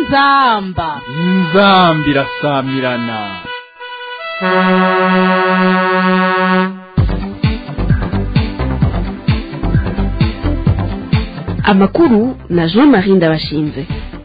inzamba inzambi irasamirana amakuru na jean marie ndabashinze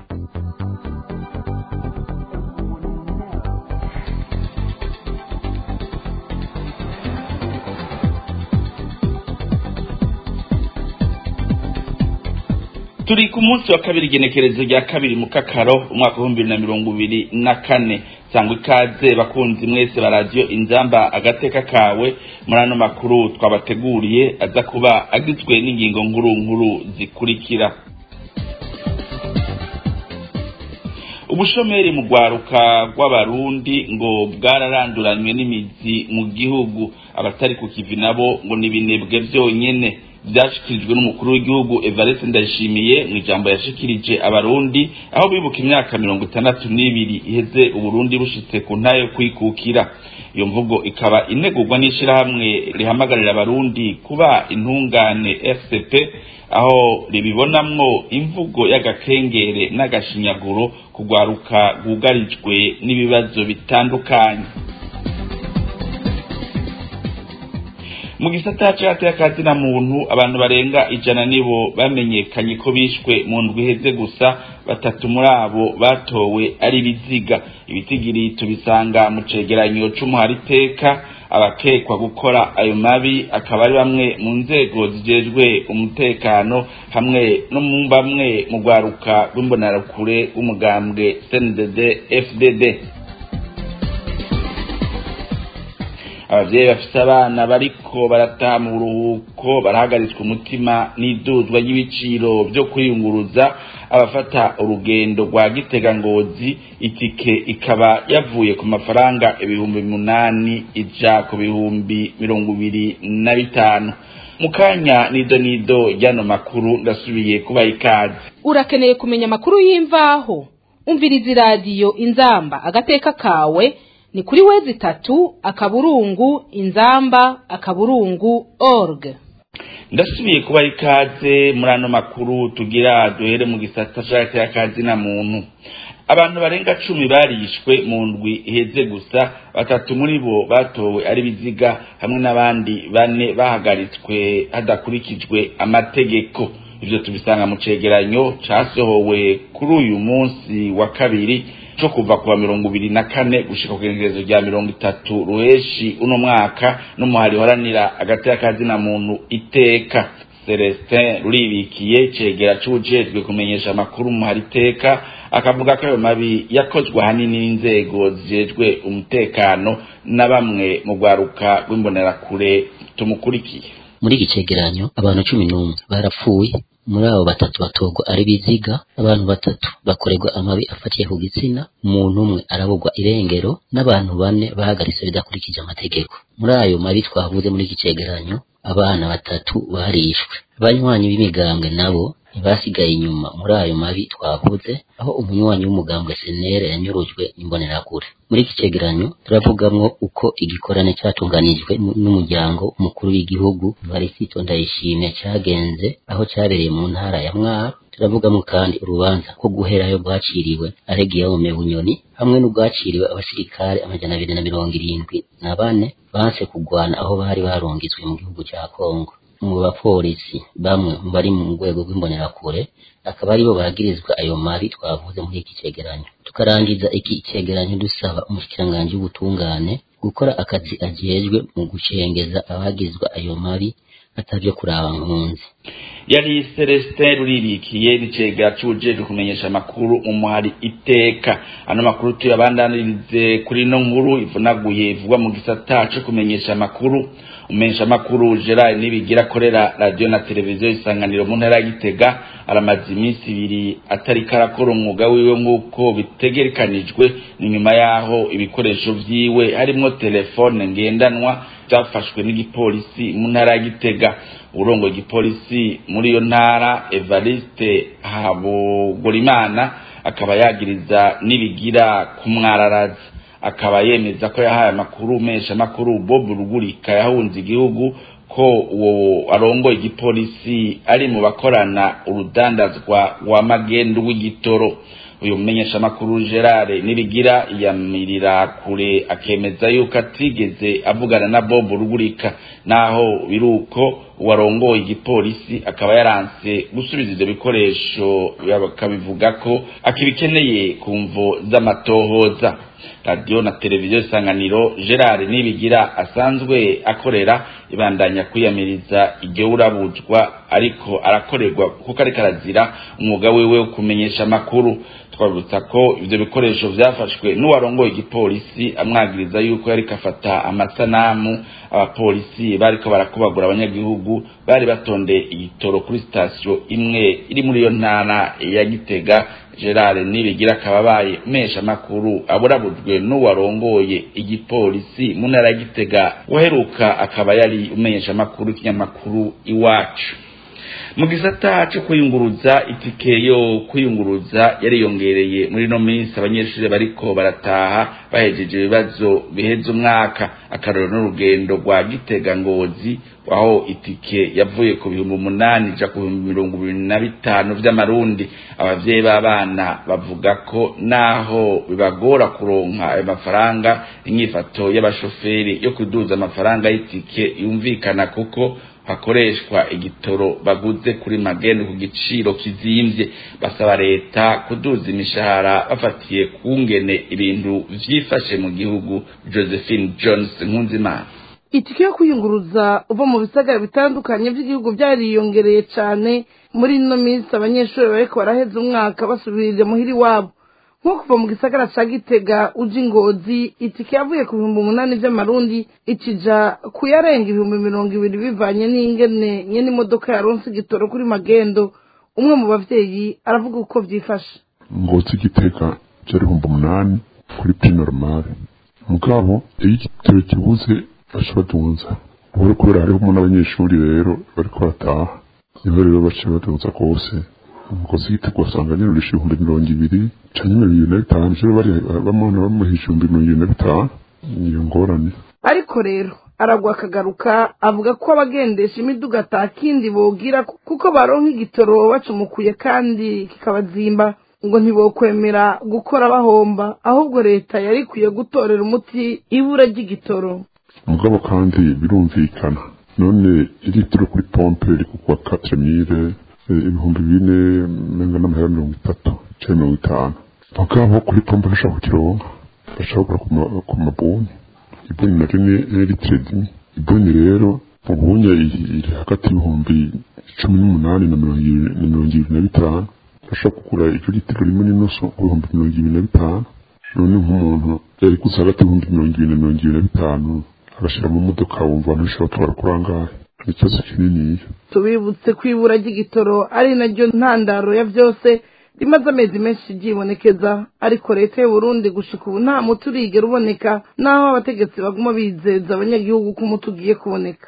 turi ku munsi wa kabiri igenekerezo rya kabiri mu kakaro umwaka w'ibihumbi bibiri na mirongo ibiri na kane sangwa ikaze bakunzi mwese ba radiyo inzamba agateka kawe muri ano makuru twabateguriye aza kuba agizwe n'ingingo nkuru nkuru zikurikira ubushomeri mu rwaruka rw'abarundi ngo bwararanduranywe n'imizi mu gihugu abatari ku kivi nabo ngo ni ibinebwe byonyene byashyikirijwe n'umukuru w'igihugu evariste ndayishimiye mu ijambo yashikirije abarundi aho bibuka imyaka mirongo itandatu n'ibiri iheze uburundi bushitse ku ntayo yo kwikukira iyo mvugo ikaba inegurwa n'ishyirahamwe rihamagarira abarundi kuba intungane fcp aho ribibonamwo imvugo y'agakengere n'agashinyaguro kugwaruka rwugarijwe n'ibibazo bitandukanye mu gisata cyateye akazina muntu abantu barenga ijana nibo bamenyekanye ko bishwe mu ndwi iheze gusa batatu muri abo batowe ari ibiziga ibitigiri tubisanga mu cegeranyo c'umuhariteka abakekwa gukora ayo mabi akaba ari bamwe mu nzego zijejwe umutekano hamwe no mu bamwe mu rwaruka rw'imbonarakure w'umugambwe cndd fdd abavyeyi bafise abana bariko barataha mu buruhuko barahagaritswe umutima n'iduzwa ry'ibiciro vyo kwiyunguruza abafata urugendo rwa gitega ngozi itike ikaba yavuye ku mafaranga ibihumbi munani ija ku bihumbi mirongo ibiri na bitanu mu kanya nido nido ryano makuru ndasubiye kubaha ikaze urakeneye kumenya amakuru y'imvaho umviriza iradiyo inzamba agateka kawe ni kuri wezi tatu akaburungu inzamba akaburungu org ndasubiye kubaha ikaze muri ano makuru tugira duhere mu gisata cya kazi na muntu abantu barenga cumi barishwe mu ndwi iheze gusa batatu muri bo batowe ari biziga hamwe n'abandi bane bahagaritswe hadakurikijwe amategeko ibyo tubisanga mu cegeranyo casohowe kuri uyu munsi wa kabiri co kuva kuwa mirongo ibiri na kane gushika ku igenekerezo rya mirongo itatu ruheshi uno mwaka n'umuhari uharanira agati y'akazina muntu iteka celestin ruribikiye cegera c'ubujejwe kumenyesha amakuru umuhari iteka akavuga ko ayo mabi yakozwe ahanini n'inzego zijejwe umutekano na bamwe mu rwaruka rw'imbonerakure tumukurikiye muri iki cegeranyo abantu cumi n'umwe barapfuye muri abo batatu batorwa ari biziga abantu batatu bakorerwa amabi afatiye ku gitsina umuntu umwe arabugwa irengero n'abantu bane bahagaritse bidakurikije amategeko muri ayo mabi twavuze muri iki cegeranyo abana batatu barishwe abanywanyi b'imigambwe nabo ntibasigaye inyuma muri ayo mabi twavuze aho umunywanyi w'umugambwe senere yanyurujwe n'imbonerakure muri iki cegeranyo turavugamwo uko igikorane cyatunganijwe n'umuryango umukuru w'igihugu varisito ndayishimye cyagenze aho cyabereye mu ntara ya mwaro turavugamo kandi urubanza ko guherayo rwaciriwe aregiyome bunyoni hamwe n'ubwaciriwe abasirikare amajana abiri na mirongo irindwi na bane banse kugwana aho bari barungitswe mu gihugu cya kongo mu bapolisi bamwe mu bari mu rwego rw'imbonerakure akaba aribo bagirizwa ayo mabi twavuze muri iki cegeranyo tukarangiza iki cegeranyo dusaba umushikiranganji w'ubutungane gukora akazi ajejwe mu gucengeza abagizwa ayo mabi atavyo kuraba nkunzi yari celestin ruribikiye n'icega c'ubujejwe kumenyesha amakuru mu muhari iteka ano makuru tuyabandanirize kuri ino nkuru ivunaguye ivugwa mu gisata co kumenyesha amakuru umenyesha amakuru gerard nibigira akorera radiyo na televiziyo isanganiro mu ntara ya gitega aramaze iminsi ibiri atari karakora umwuga wiwe nk'uko bitegekanijwe ni nyuma y'aho ibikoresho vyiwe harimwo telefone ngendanwa byafashwe n'igipolisi mu ntara ya gitega urongo igipolisi muri iyo ntara evariste habogorimana akaba yagiriza nibigira kumwararaza akaba yemeza ko yahaye amakuru mesha amakuru bob rugurika yahunze igihugu ko uwo arongoye igipolisi ari mu bakorana urudandazwa wa magendu w'igitoro uyu mumenyeshamakuru gerard nibigira yamirira kure akemeza yuko atigeze avugana na bob rugurika naho biruko uwarongoye igipolisi akaba yaranse gusubiza ivyo bikoresho akabivuga ko akibikeneye ku mvo z'amatohoza radiyo na televiziyo isanganiro gerard nibigira asanzwe akorera ibandanya kwiyamiriza iryo urabuzwa ariko arakorerwa kuko ariko arazira umwuga wiwe wo kumenyesha amakuru twabutsa ko ivyo bikoresho vyafashwe n'uwarongoye igipolisi amwagiriza yuko yariko afata amasanamu abapolisi bariko barakubagura abanyagihugu bari batondeye igitoro kuri sitasiyo imwe iri muri iyo ntara ya gitega gerard nibigira akaba abaye mesha amakuru aburabujwe n'uwarongoye igipolisi mu ntara ya gitega waheruka akaba yari umenyesha amakuru ikinyamakuru iwacu mu gisata cyo kwiyunguruza itike yo kwiyunguruza yariyongereye muri no minsi abanyeshuri bariko barataha bahejeje ibibazo biheza umwaka akarero n'urugendo rwa gitega ngozi aho itike yavuye ku bihumbi umunani ija ku bihumbi mirongo ibiri na bitanu vy'amarundi abavyeyi b'abana bavuga ko naho bibagora kuronka ayo mafaranga inyifato y'abashoferi yo kuduza amafaranga y'itike yumvikana kuko hakoreshwa igitoro baguze kuri mageni ku giciro kizimvye basaba leta kuduza imishahara bafatiye kungene ibintu vyifashe mu gihugu josephine jones nkunzimana itike yo kwiyunguruza uva mu bisagara bitandukanye by'igihugu byariyongereye cyane muri ino minsi abanyeshuri bariko baraheza umwaka basubirije muhira iwabo nko kuva mu gisagara ca gitega uja ingozi itike yavuye ku bihumbi umunani vy'amarundi ikija kuyarenga ibihumbi mirongo ibiri bivanye n'ingene nyene imodoka yaronse igitoro kuri magendo umwe mu bavyeyi aravuga uko vyifashe ngozi gitega vyari ibihumbi umunani kuri pri normale mugabo iyo igitoro kibuze baca badunza ubure kubera hariho n'abanyeshuri rero bariko barataha niho rero baca badunza rwose umukozi w'igitego wasanga nyirurisha ibihumbi mirongo ibiri canke mirongo ibiri na bitanu rero bari bamubona bamuhisha ibihumbi mirongo ibiri na bitanu niyo ngorane ariko rero aragwa akagaruka avuga ko abagendesha imiduga atakindi bogira kuko baronka igitoro bacumukuye kandi kikabazimba ngo ntibokwemera gukora bahomba ahubwo leta yari ikwiye gutorera umuti ibura ry'igitoro mugabo kandi birumvikana none iritiro kuri pompe iri kugwa quatre mille ibihumbi bine menga n'amahera mirongo itatu canke mirongo itanu mugabo kuri pompe bashaka kukironka bashaka kugura ku mabuni ibuni naryo ni litiro zimwe ibuni rero ubunye iri hagati y'ibihumbi cumi n'umunani na mirongo ibiri na bitanu bashaka kugura iryo litiro rimwe n'inusu ku bihumbi mirongo ibiri na bitanu none nk'umuntu yari gusa hagati y'ibihumbi mirongo ibiri na mirongo ibiri na bitanu agashyira mu modoka wumva abantu bashobora gutwara kuri angahe ni ikibazo kininiya tubibutse ko ibura ry'igitoro ari naryo ntandaro ya byose rimaze amezi menshi ryibonekeza ariko leta y'u Burundi gushika ubu nta muti urigera uboneka naho abategetsi baguma bizeza abanyagihugu ko umuti ugiye kuboneka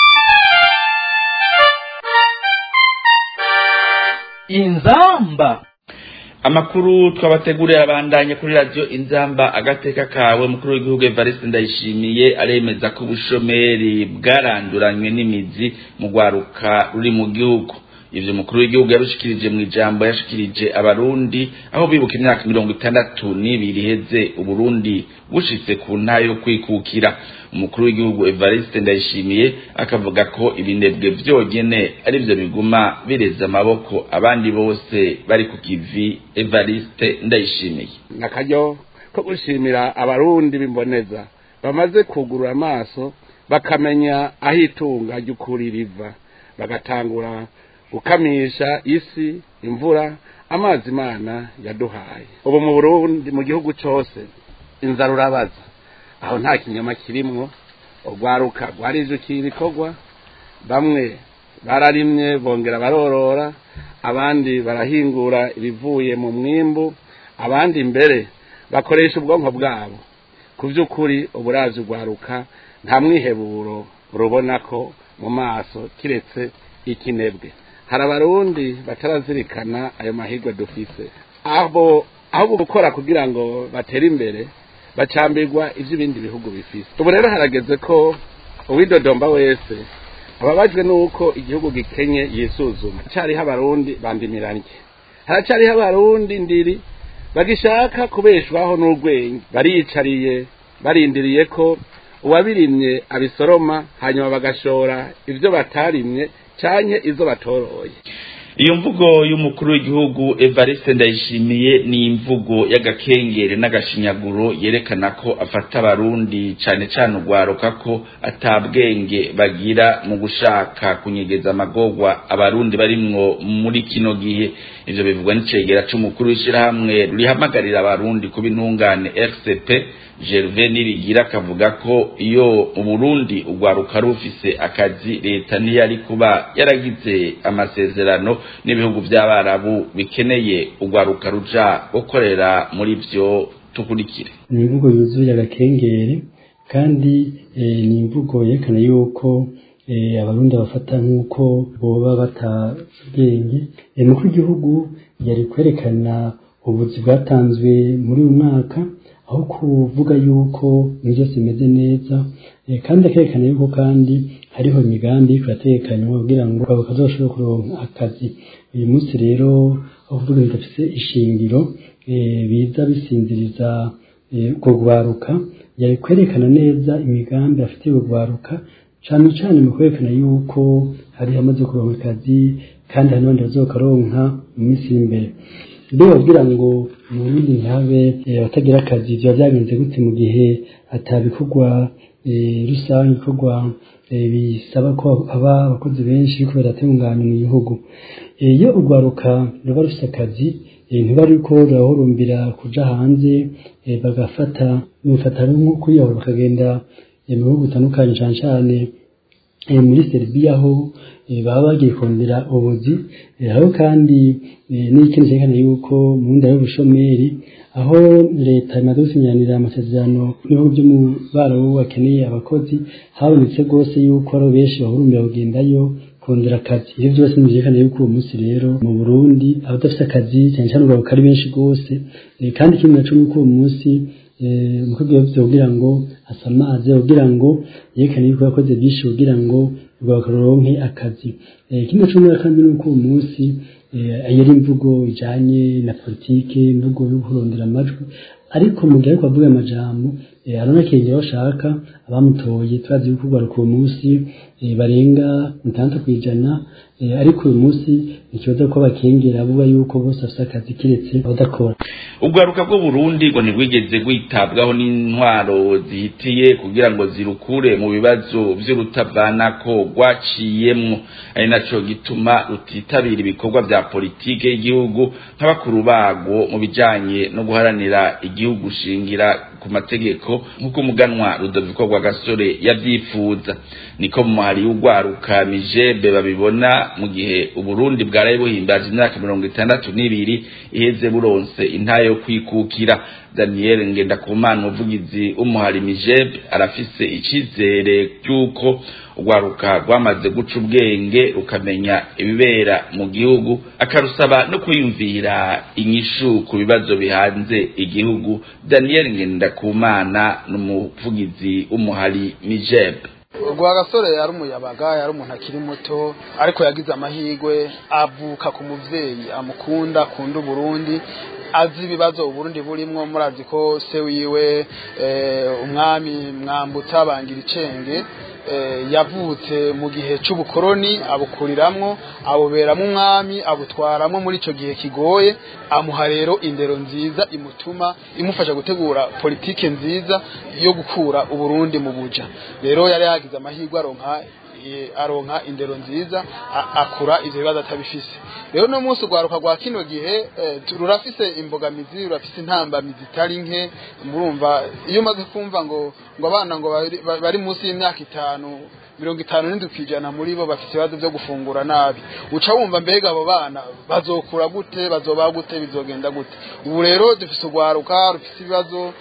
inzamba amakuru twabateguriye abandanye kuri radiyo inzamba agateka kawe mukuru w'igihugu evariste ndayishimiye aremeza ko ubushomeri bwaranduranywe n'imizi mu rwaruka ruri mu gihugu ivyo mukuru w'igihugu yabishikirije mu ijambo yashikirije abarundi aho bibuka imyaka mirongo itandatu n'ibiri iheze uburundi bushitse ku ntayo yo kwikukira umukuru w'igihugu evariste ndayishimiye akavuga ko ibinebwe vyonyene ari vyo biguma bireza amaboko abandi bose bari ku kivi evariste ndayishimiye nakaryo ko gushimira abarundi b'imboneza bamaze kugurura amaso bakamenya aho itunga ry'ukuri riva bagatangura gukamisha isi imvura amazi imana yaduhaye ubu mu burundi mu gihugu cyose inzara urabaza aho nta kinyama kirimwo urwaruka rwarijukiye ibikorwa bamwe bararimye bongera barorora abandi barahingura ibivuye mu mwimbu abandi mbere bakoresha ubwonko bwabo ku by'ukuri uburazi urwaruka nta mwiheburo rubona ko mu maso kiretse ikinebwe hari abarundi batarazirikana ayo mahirwe dufise abo aho gukora kugira ngo batere imbere bacambirwa iby'ibindi bihugu bifise ubu rero harageze ko uwidodomba wese ababajwe n'uko igihugu gikenye yisuzuma haracyariho abarundi bandimiranye haracyariho abarundi ndiri bagishaka kubeshwaho n'urwenya bariyicariye barindiriye ko uwabirimye abisoroma hanyuma bagashora ibyo batarimye canke izo batoroye iyo mvugo y'umukuru w'igihugu evariste ndayishimiye ni imvugo y'agakengere n'agashinyaguro yerekana ko afata abarundi cane cane urwaruka ko atabwenge bagira mu gushaka kunyegeza amagorwa abarundi barimwo muri kino gihe ivyo bivugwa n'icegera c'umukuru w'ishirahamwe rihamagarira abarundi kuba intungane rcp Gervais Nibigira akavuga ko iyo Burundi urwaruka rufise akazi leta ntiyari kuba yaragize amasezerano n'ibihugu by'abarabu bikeneye urwaruka ruja gukorera muri vyo tukurikire ni imvugo yuzuye agakengere kandi ni imvugo yerekana yuko abarundi bafata nk'uko boba batabwenge umukuru w'igihugu yari kwerekana ubuzi bwatanzwe muri uyu mwaka aho kuvuga yuko byose bimeze neza kandi akerekana yuko kandi hariho imigambi kuratekanywa kugira ngo abo kazoshobore kuronka akazi uyu munsi rero aho kuvuga bidafise ishingiro biza bisinziriza ubwo rwaruka yari kwerekana neza imigambi afitiye urwaruka cyane cyane mu kwerekana yuko hari hamaze kuronka akazi kandi hari n'abandi bazokaronka mu minsi y'imbere ibyo babwira ngo mu burundi ntihabe abatagira akazi biba byagenze gute mu gihe atabikorwa rusange ibikorwa bisaba ko haba abakozi benshi ariko badatunganya mu gihugu iyo urwaruka ruba rufite akazi ntiba ariko rurahurumbira kuja hanze bagafata bifata nko kwiyahura bakagenda mu bihugu bitandukanye cyane cyane muri Serbia aho baba bagiye kongera ubuzi aho kandi n'ikindi cyerekana yuko mu nda y'ubushomeri aho leta imaze gusinyanira amasezerano n'ibihugu byo mu barabu bakeneye abakozi habonetse rwose yuko ari benshi bahurumbira kugendayo kongera akazi ibyo byose byerekana yuko uwo munsi rero mu Burundi abadafite akazi cyane cyane urwaruka ari benshi rwose kandi ikindi naco nuko uwo munsi umukobwa yavuze kugira ngo asamaze kugira ngo yerekane yuko yakoze byinshi kugira ngo rwaronke akazi ikindi naco kandi nuko uwo munsi yari imvugo ijanye na politike imvugo yo kurondera amajwi ariko mu gihe ariko avuga amajambo aranakengera bashaka abamutoye turazi yuko urwaruka uwo munsi barenga itandatu ku ijana ariko uyu munsi ikibazo ko bakengera avuga yuko bose bafite akazi kiretse abadakora urwaruka bwo Burundi ngo ntirwigeze rwitabwaho n'intwaro zihitiye kugira ngo zirukure mu bibazo vy'urutavanako rwaciyemwo ari naco gituma rutitabira ibikorwa vya politike y'igihugu nk'abakuru barwo mu bijanye no guharanira igihugu shingira ku mategeko nk'uko umuganwa Rudoviko Rwagasore yavyifuza niko mu muhari w'urwaruka mijebe babibona mu gihe uburundi bwaraye buhimbaje imyaka mirongo itandatu n'ibiri iheze buronse intayo yo kwikukira daniel ngendakumana umuvugizi w'umuhari mijebe arafise icizere cy'uko urwaruka rwamaze guca ubwenge rukamenya ibibera mu gihugu akarusaba no kwiyumvira inyishu ku bibazo bihanze igihugu daniel ngendakumana ni umuvugizi w'umuhari mijebe rwagasore yari umuyabaga yari umuntu akiri muto ariko yagize amahirwe avuka ku muvyeyi amukunda akunda uburundi azi ibibazo uburundi burimwo murazi ko se wiwe umwami mwambutsa bangira icenge yavutse mu gihe cy'ubukoroni abukuriramwo abuberamo umwami abutwaramo muri icyo gihe kigoye amuha rero indero nziza imutuma imufasha gutegura politike nziza yo gukura uburundi mu buja rero yari yagize amahirwe aronka aronka indero nziza akura ivyo bibazo atabifise rero no munsi urwaruka rwa kino gihe rurafise imbogamizi rurafise intambamizi itari nke murumva iyo umaze kumva ngo ngo abana ngo bari munsi y'imyaka itanu mirongo itanu n'indwi kw'ijana muri bo bafite ibibazo byo gufungura nabi uca wumva mbega abo bana bazokura gute bazoba gute bizogenda gute ubu rero dufise urwaruka rufise ibibazo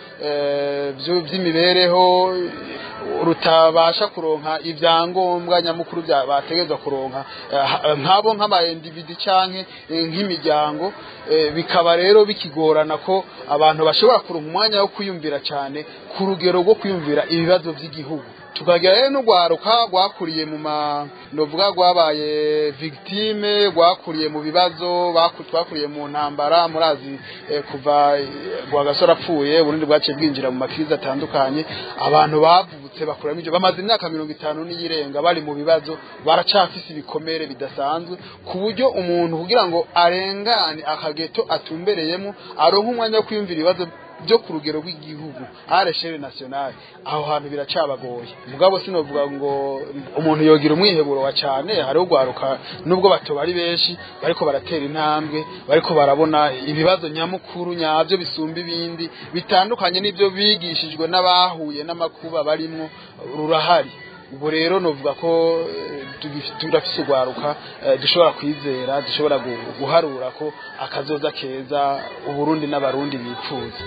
by'imibereho rutabasha kuronka ibyangombwa nyamukuru bategerezwa kuronka nk'abo nk'amayendividi canke nk'imiryango bikaba rero bikigorana ko abantu bashobora kuronka umwanya wo kwiyumvira cyane ku rugero rwo kwiyumvira ibibazo by'igihugu tukagira rero n'urwaruka rwakuriye mu ma novuga rwabaye victime rwakuriye mu bibazo twakuriye mu ntambara murazi kuva rwagasore apfuye uburundi bwaciye bwinjira mu makiriza atandukanye abantu bavutse bakuramo ibyo bamaze imyaka mirongo itanu n'iyirenga bari mu bibazo baracafise ibikomere bidasanzwe ku buryo umuntu kugira ngo arengane akageto atumbereyemo aronka umwanya wo kwiyumvira ibibazo byo ku rugero rw'igihugu areshere nationale aho hantu biracabagoye mugabo sinovuga ngo umuntu yogira umwiheburo wa cyane hari ugwaruka nubwo bato bari benshi bariko baratera intambwe bariko barabona ibibazo nyamukuru nyavyo bisumba ibindi bitandukanye n'ibyo bigishijwe n'abahuye n'amakuba barimwo rurahari ubwo rero novuga ko turafise urwaruka dushobora kwizera dushobora guharura ko akazoza keza uburundi n'abarundi bipfuza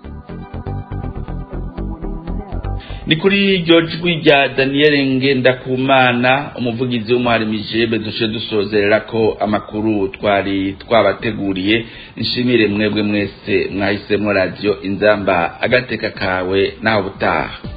ni kuri iryo jwi rya daniel ngendakumana umuvugizi w'umuharimije dushe dusozerera ko amakuru twari twabateguriye nshimire mwebwe mwese mwahisemo radiyo inzamba agateka kawe naho butaha